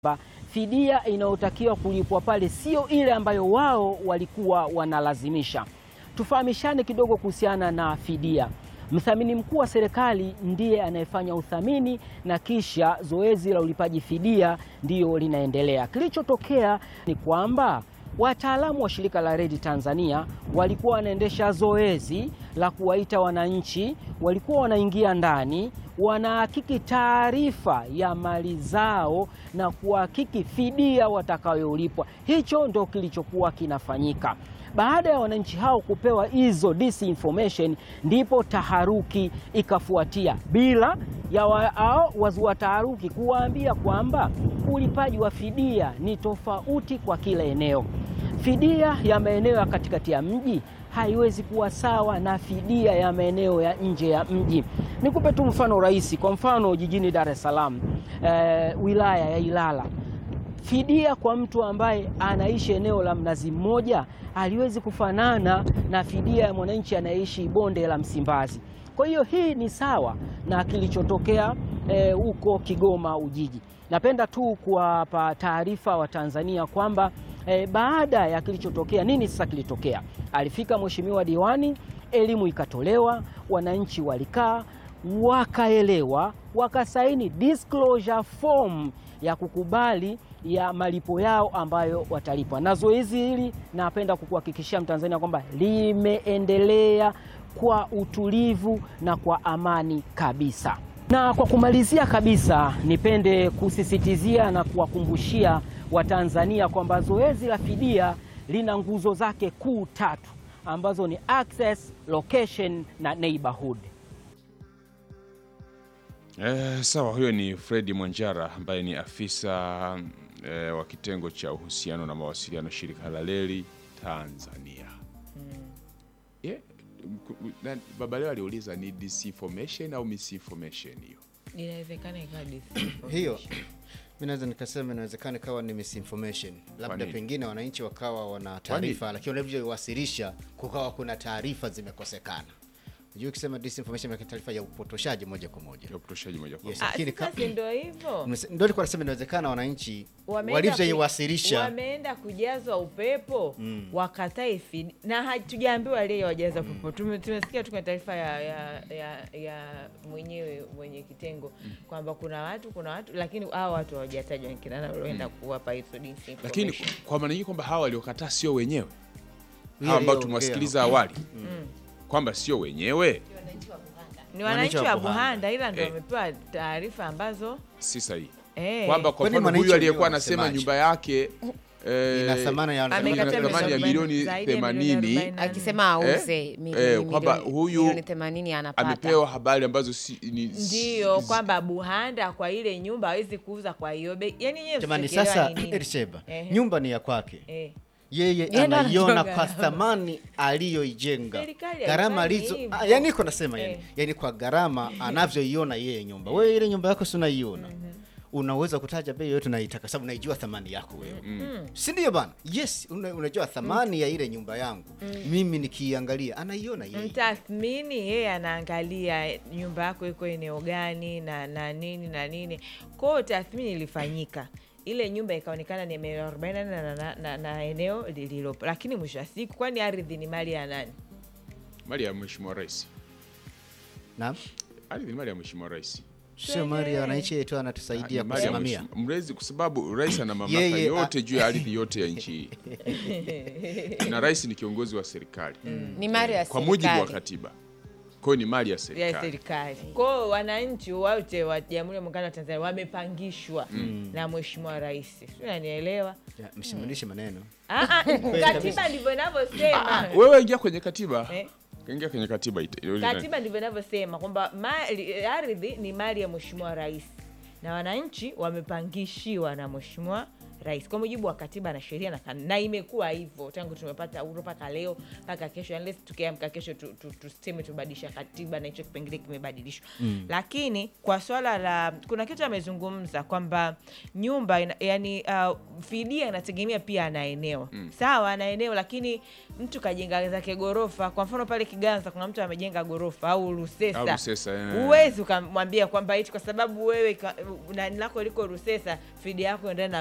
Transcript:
fidia inayotakiwa kulipwa pale sio ile ambayo wao walikuwa wanalazimisha. Tufahamishane kidogo kuhusiana na fidia. Mthamini mkuu wa serikali ndiye anayefanya uthamini na kisha zoezi la ulipaji fidia ndiyo linaendelea. Kilichotokea ni kwamba wataalamu wa shirika la reli Tanzania walikuwa wanaendesha zoezi la kuwaita wananchi, walikuwa wanaingia ndani, wanahakiki taarifa ya mali zao na kuhakiki fidia watakayolipwa. Hicho ndo kilichokuwa kinafanyika. Baada ya wananchi hao kupewa hizo disinformation, ndipo taharuki ikafuatia, bila ya wao wazua taharuki kuwaambia kwamba ulipaji wa fidia ni tofauti kwa kila eneo. Fidia ya maeneo ya katikati ya mji haiwezi kuwa sawa na fidia ya maeneo ya nje ya mji. Nikupe tu mfano rahisi. Kwa mfano jijini Dar es Salaam, eh, wilaya ya Ilala fidia kwa mtu ambaye anaishi eneo la Mnazi Mmoja haliwezi kufanana na fidia ya mwananchi anayeishi bonde la Msimbazi. Kwa hiyo hii ni sawa na kilichotokea huko eh, Kigoma Ujiji. Napenda tu kuwapa taarifa wa Tanzania kwamba eh, baada ya kilichotokea, nini sasa kilitokea? Alifika mheshimiwa diwani, elimu ikatolewa, wananchi walikaa wakaelewa, wakasaini disclosure form ya kukubali ya malipo yao ambayo watalipwa. Na zoezi hili napenda kukuhakikishia Mtanzania kwamba limeendelea kwa utulivu na kwa amani kabisa. Na kwa kumalizia kabisa, nipende kusisitizia na kuwakumbushia Watanzania kwamba zoezi la fidia lina nguzo zake kuu tatu ambazo ni access, location na neighborhood. Eh, sawa, huyo ni Fredi Mwanjara ambaye ni afisa eh, wa kitengo cha uhusiano na mawasiliano shirika la reli Tanzania. Yeah, mku- na- baba leo aliuliza ni disinformation au misinformation hiyo. Inawezekana ikawa disinformation. hiyo mi naweza nikasema inawezekana ikawa ni misinformation, labda nini? pengine wananchi wakawa wana taarifa, lakini walivyowasilisha kukawa kuna taarifa zimekosekana. Unajua, ukisema disinformation ni taarifa ya upotoshaji moja kwa moja. Ya upotoshaji moja kwa Yes. moja. Ah, Lakini sasa ka- si ndio hivyo Mse- Ndio nilikuwa nasema inawezekana wananchi Wameenda walivyoiwasilisha ku- wameenda kujazwa upepo wakatae fidi na hatujaambiwa leo wajaza upepo. Tume- Tumesikia tu kwenye taarifa ya, ya, ya, ya mwenyewe mwenye kitengo kwamba kuna watu kuna watu, lakini hao watu hawajatajwa ni kina nani walioenda kuwapa hizo disinformation. Lakini kwa maana nyingi kwamba hawa waliokataa sio wenyewe Huyo hawa ambao aliyeongea. tumewasikiliza awali kwamba sio wenyewe, ni wananchi wa Buhanda. Buhanda, ila ndio Eh. wamepewa taarifa ambazo si sahihi eh, kwamba kwa Kwani mfano wananchi huyu aliyekuwa wenyewe anasema wanasemaje? nyumba yake eh, ina thamani ya amekataa ina thamani ya milioni milioni zaidi ya milioni 80, 40. akisema auze milioni- eh, kwamba milioni- huyu milioni 80 anapata amepewa habari ambazo si, ni, Ndiyo kwamba Buhanda kwa ile nyumba hawezi kuuza kwa hiyo bei. Yani yeye Jamani, msikielewa sasa ni nini? Elisheba, Ehe. nyumba ni ya kwake Eh. yeye Yeye ndo anaiona anajenga. kwa thamani aliyoijenga, Serikali gharama haifanyi alizo hivyo. ah, yani iko nasema yani, Eh. yani kwa gharama anavyoiona yeye nyumba. Wewe ile nyumba yako si unaiona, unaweza kutaja bei yoyote unaitaka, sababu unaijua thamani yako wewe, si ndio bana? Yes, una, unajua thamani ya ile nyumba yangu mimi nikiiangalia, anaiona yeye. Mtathmini yeye anaangalia nyumba yako iko eneo gani na na nini na nini. Kwa hiyo tathmini ilifanyika, ile nyumba ikaonekana ni milioni arobaini na, na, na, na eneo lililopo, lakini mwisho wa siku, kwani ardhi ni mali ya nani? mali ya mheshimiwa rais. Naam, Ardhi ni mali ya mheshimiwa rais. sio mali ya wananchi yetu, anatusaidia Ni mali ya kusimamia. mheshimiwa- mrezi, kwa sababu rais ana mamlaka Yeye, yote juu ya ardhi yote ya nchi hii, na rais ni kiongozi wa serikali ni mali ya kwa mujibu wa serikali. katiba. Kwa hiyo ni mali ya ya serikali. serikali. Kwa hiyo wananchi wote wa Jamhuri ya Muungano wa Tanzania wamepangishwa na Mheshimiwa Rais, si unanielewa? Ya, Msimulishe maneno. Ah, ah, Katiba ndivyo inavyosema. Wewe ingia kwenye katiba, Eh. ingia kwenye katiba ita- Katiba ndivyo inavyosema kwamba mali ardhi ni mali ya Mheshimiwa Rais na wananchi wamepangishiwa na Mheshimiwa rais kwa mujibu wa katiba na sheria na, kan- na imekuwa hivyo tangu tumepata uhuru mpaka leo mpaka kesho unless tukiamka kesho tu- tu- tuseme tubadilisha katiba na hicho kipengele kimebadilishwa mm. lakini kwa swala la kuna kitu amezungumza kwamba nyumba ina, yani uh, fidia inategemea pia ana eneo mm. sawa ana eneo lakini mtu kajenga zake gorofa kwa mfano pale kiganza kuna mtu amejenga gorofa au rusesa, Au Rusesa, eh. huwezi ukamwambia kwamba eti kwa sababu wewe ka- nani lako liko rusesa fidia yako endana na